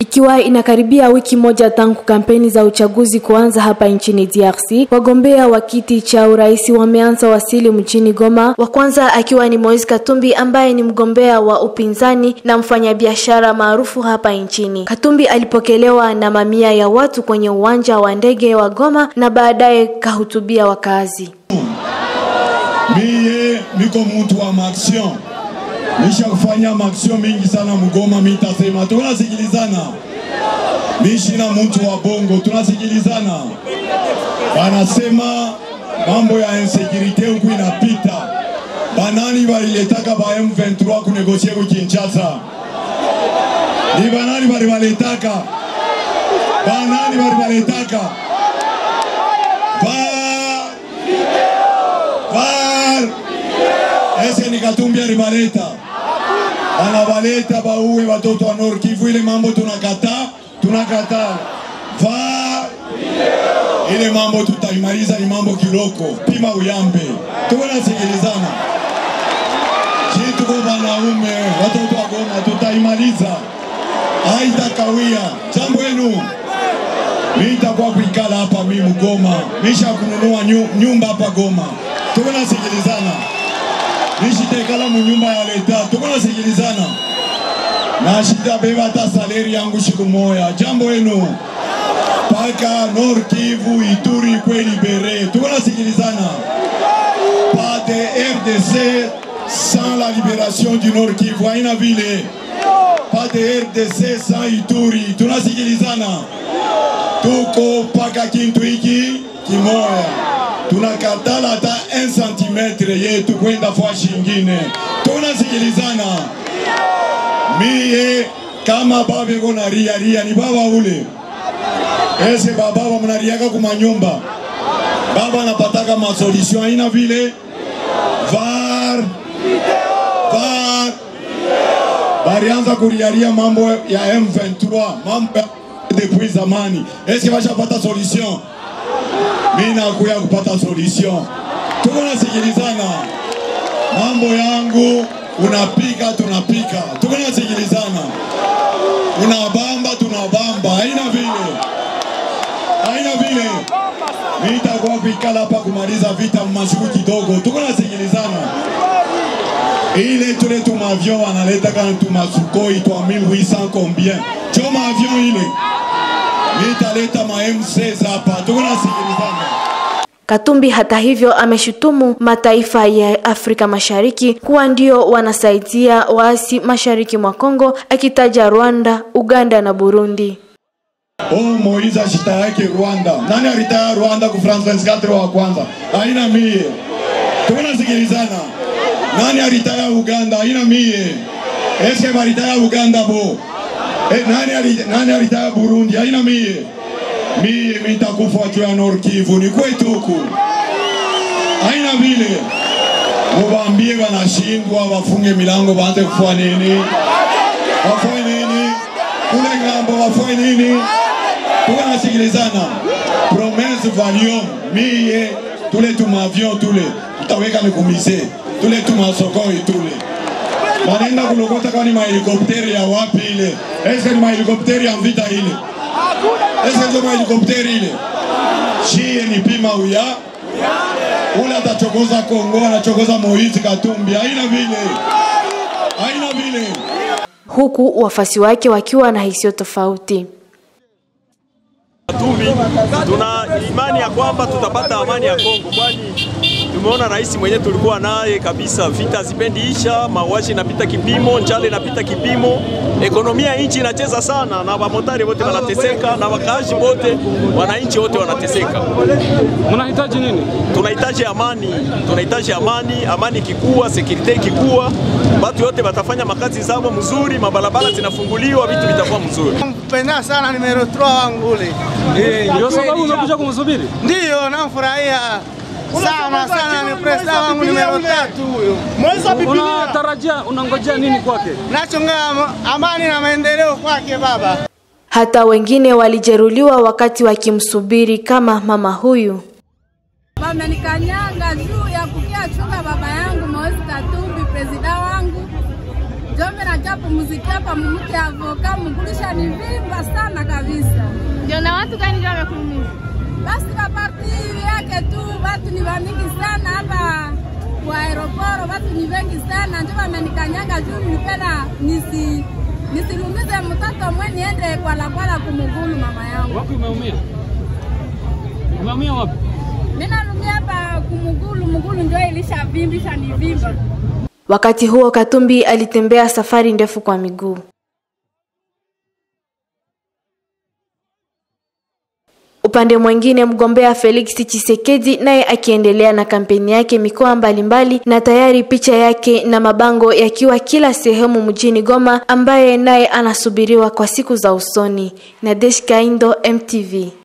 Ikiwa inakaribia wiki moja tangu kampeni za uchaguzi kuanza hapa nchini DRC, wagombea wa kiti cha urais wameanza wasili mjini Goma, wa kwanza akiwa ni Moise Katumbi ambaye ni mgombea wa upinzani na mfanyabiashara maarufu hapa nchini. Katumbi alipokelewa na mamia ya watu kwenye uwanja wa ndege wa Goma na baadaye kahutubia wakazi. Miye niko mtu wa maaction, nisha kufanya maaction mingi sana Mgoma. Mitasema tunasikilizana, mishi na mtu wa bongo, tunasikilizana. Banasema mambo ya insecurite huku inapita, banani baliletaka ba M23 kunegosie ku Kinshasa? Ni banani balibaletaka? Banani balibaletaka? ba Var ese ni Katumbi alibaleta, anabaleta bauwe watoto wa Nord Kivu. Ile mambo tunakataa, tunakataa. Var ile mambo tutaimaliza, ni mambo kiloko, pima uyambe, tuko nasikilizana shi, tuko wanaume, watoto wa Goma, tutaimaliza, haitakawia. Jambo yenu Nitakuwa kuikala hapa mimi Goma, nisha kununua nyu, nyumba hapa Goma, tuko nasikilizana. Nishitekala mu nyumba ya leta, tuko nasikilizana. Na shida beba hata saleri yangu siku moya. Jambo yenu paka Nord Kivu, Ituri kwe libere, tuko nasikilizana. Pas de RDC sans la libération du Nord Kivu, haina vile. Pas de RDC sans Ituri, tunasikilizana tuko mpaka kintu hiki kimoya, tunakatala hata 1 cm yetu kwenda fashi ingine, tunasikilizana. Mie kama baba iko na ria ria, ni baba ule ese bababa mnariaka kumanyumba, baba anapataka masolution aina vile var var barianza kuriaria mambo ya M23 mambo ya depuis zamani. Eske bashapata solution? Mimi nakuya kupata solution. Tuko nasikilizana, mambo yangu unapika, tunapika, tuko nasikilizana, unabamba, tunabamba, haina vile, haina vile. Mimi nitakuwa kuikala hapa kumaliza vita mmashuku kidogo, tuko nasikilizana ile tule tumavion wanaleta kana tumasukoi twa 1800 combien choma avion ile nitaleta ma M16 hapa, tuko nasikilizana. Katumbi hata hivyo ameshutumu mataifa ya Afrika Mashariki kuwa ndio wanasaidia waasi mashariki mwa Kongo, akitaja Rwanda, Uganda na Burundi. Oh, Moize ashitayake Rwanda. Nani alitaya Rwanda ku France 24 wa kwanza? Haina mie. Tuko nasikilizana. Nani alitaya Uganda? Haina mie. Eske balitaya Uganda bo? Eh, nani ali, nani alitaya Burundi? Haina mie. Mie mitakufa juu ya Nord Kivu ni kwetu huku. Haina vile. Mubambie wanashindwa wafunge milango waanze kufua nini? Wafue nini? Kule ngambo wafue nini? Tuko nasikilizana. Promesse Valium mie tule tumavion tule tutaweka mikumise tule tumasokoi tule wanaenda kulokota kama ni mahelikopteri ya wapi ile? Eske ni mahelikopteri ya vita ile? Eske ndio mahelikopteri ile? Shie ni pima uya ule atachokoza Kongo, anachokoza Moise Katumbi, haina vile, haina vile. Huku wafasi wake wakiwa na hisia tofauti. Katumbi, tuna imani ya kwamba tutapata amani ya Kongo, kwani tumeona rais mwenyewe tulikuwa naye kabisa, vita hazipendi isha, mauaji inapita kipimo, njala inapita kipimo, ekonomia ya nchi inacheza sana, na wamotari wote wanateseka, na wakaaji wote, wananchi wote wanateseka. Mnahitaji nini? Tunahitaji amani, tunahitaji amani. Amani ikikuwa, sekurite ikikuwa, watu wote watafanya makazi zao mzuri, mabarabara zinafunguliwa, vitu vitakuwa mzuri. Mpenda sana numero 3 wangu ule. Ndio sababu umekuja kumsubiri? Ndiyo, namfurahia sana sana, ni presida wangu numero tatu huyo. Unatarajia, unangojea nini kwake? Nachonga amani na maendeleo kwake baba. Hata wengine walijeruhiwa wakati wakimsubiri kama mama huyu. Wamenikanyaga juu ya kukia chunga baba yangu Moise Katumbi, presida wangu ndio mimi najua pumzikia hapa mumke avoka mgulisha ni vimba sana kabisa. Ndio na watu gani ndio wamekuumiza? Basi maparti yake tu watu ni wamingi sana hapa kwa aeroporo, watu ni wengi sana, ndio wamenikanyanga juu nipenda nisi nisilumize mtoto mwe niende kwala kwala kumugulu mama yangu. Wapi umeumia? Umeumia wapi? Mimi nalumia hapa kumugulu, mugulu ndio ilishavimbisha ni vimba. Wakati huo Katumbi alitembea safari ndefu kwa miguu. Upande mwingine mgombea Felix Tshisekedi naye akiendelea na kampeni yake mikoa mbalimbali na tayari picha yake na mabango yakiwa kila sehemu mjini Goma ambaye naye anasubiriwa kwa siku za usoni. Nadesh Kaindo, MTV.